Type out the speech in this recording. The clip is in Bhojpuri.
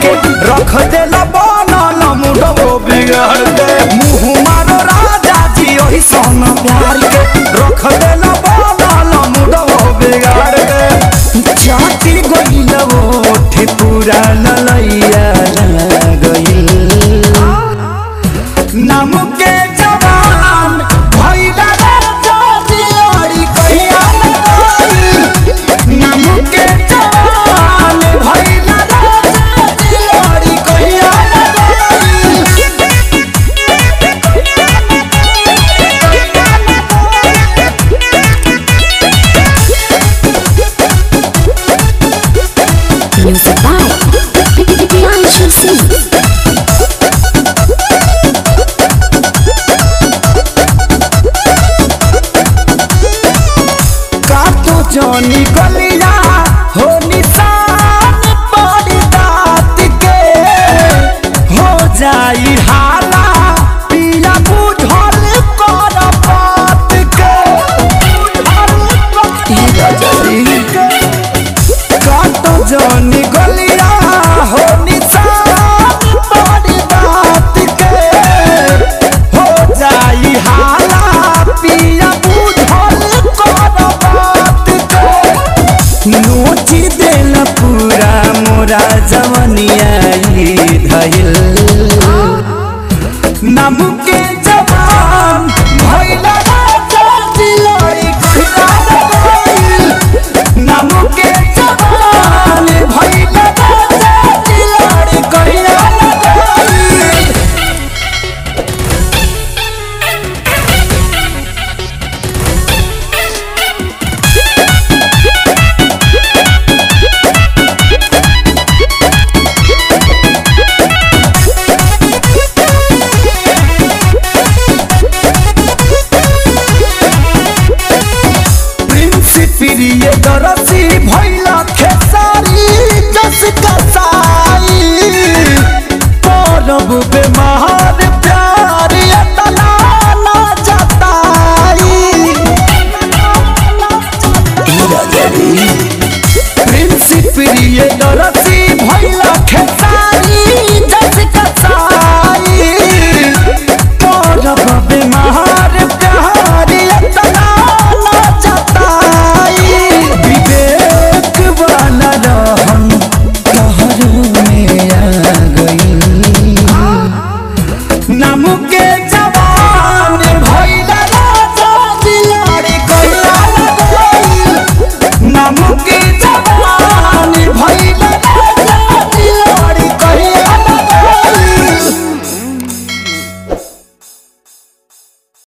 के रख देला बनल मुडो बिगाड़ के मुँह मारो राजा जी ओही सन प्यार के रख देला बनल मुडो बिगाड़ के जाति गइल ओठे पूरा ललैया गइल नाम के जवान भइला रे जोतियोरी कहिया लगई नाम के जवान भइला रे जोतियोरी कहिया लगई Music by Pianchu Singh. काटो जोनी गलिया हो निशान पड़ी दात के हो जाई हाला पिया बुझल कर बात के काटो जोनी गलिया हो निशान पड़ी दात के हो जाई हाला पिया बुझल कर बात के नोची देल पूरा मोरा जवनिया ई धइल नाम के जवान भइला